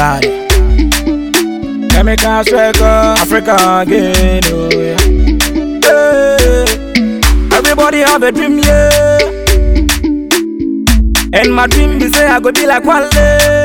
Got it. Chemical striker, Africa again. Oh, yeah. Hey. Everybody have a dream, yeah. And my dream be say I go be like Wale.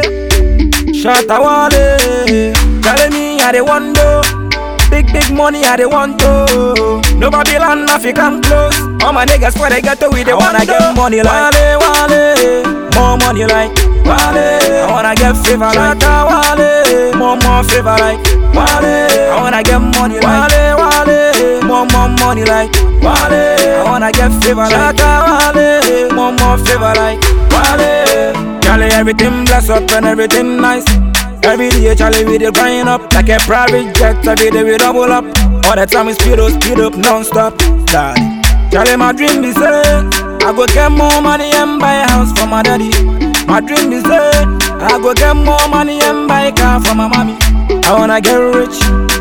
Shatta Wale. Telling me I dey want to. Big, big money I dey want to. No Babylon, nothing come close. All my niggas for they get to we they wanna get money like Wale, Wale. More money like Wale. I wanna get favor like Shatta Wale. More, more favor like Wale. I wanna get money like Wale, Wale. More, more money like Wale. I wanna get favor like Shatta Wale. More, more favor like Wale. Charlie, everything bless up and everything nice. Every day, Charlie, we dey grind up like a private jet. Every day we double up. All the time we speed up, speed up non-stop. Daddy, Charlie, my dream be say I go get more money and buy a house for my daddy. My dream be say I go get more money and buy a car for my mommy. I wanna get rich,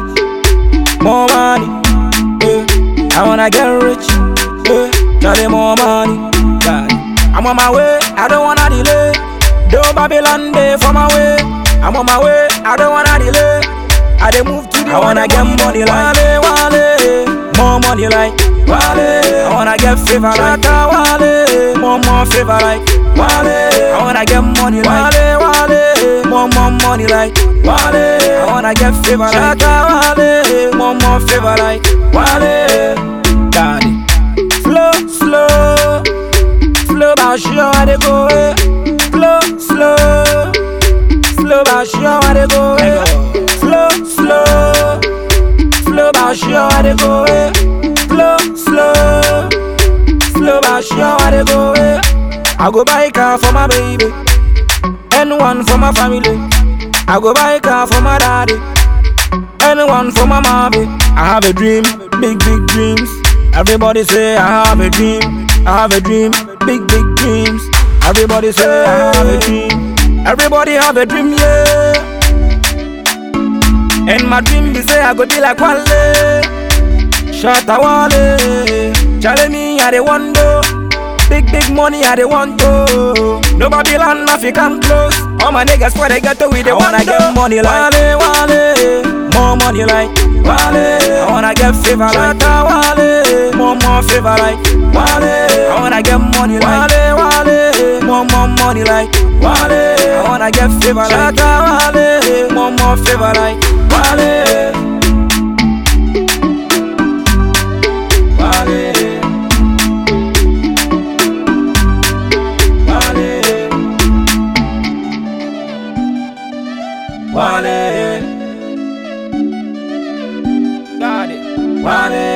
more money. Yeah. I wanna get rich, yeah. Charlie, more money. Daddy, I'm on my way. I don't wanna delay. Do Babylon day for my way. I'm on my way, I don't wanna delay. I dey move to the I wanna get money like Wale, Wale. More money like Wale. I wanna get favor like Wale. More, more favor like Wale. I wanna get money like Wale, Wale. More, more money like Wale. I wanna get favor like Wale. More, more favor like Wale. Got it. Slow, slow. Slow, but sure I dey go. eh. Slow, slow. Slow but sure I dey go eh. Slow, slow Slow but sure I dey go eh. Slow, slow Slow but sure I dey go eh. I go buy car for my baby And one for my family I go buy car for my daddy And one for my mommy I have a dream, big big dreams Everybody say I have a dream I have a dream, big big dreams Everybody say I have a dream Everybody have a dream, yeah. And my dream be say I go be like Wale. Shatta Wale. Charlie me I dey want to. Big big money I dey want to. No Babylon nothing come close. All my niggas for they get to we they wanna get money like Wale Wale. More money like Wale. I wanna get favor like Shatta Wale. More more favor like Wale. I wanna get money like Wale Wale. More more money like Wale. I wanna get favor like Shatta Wale. More more favor like Wale. Wale. Wale. Wale. Got it. Wale.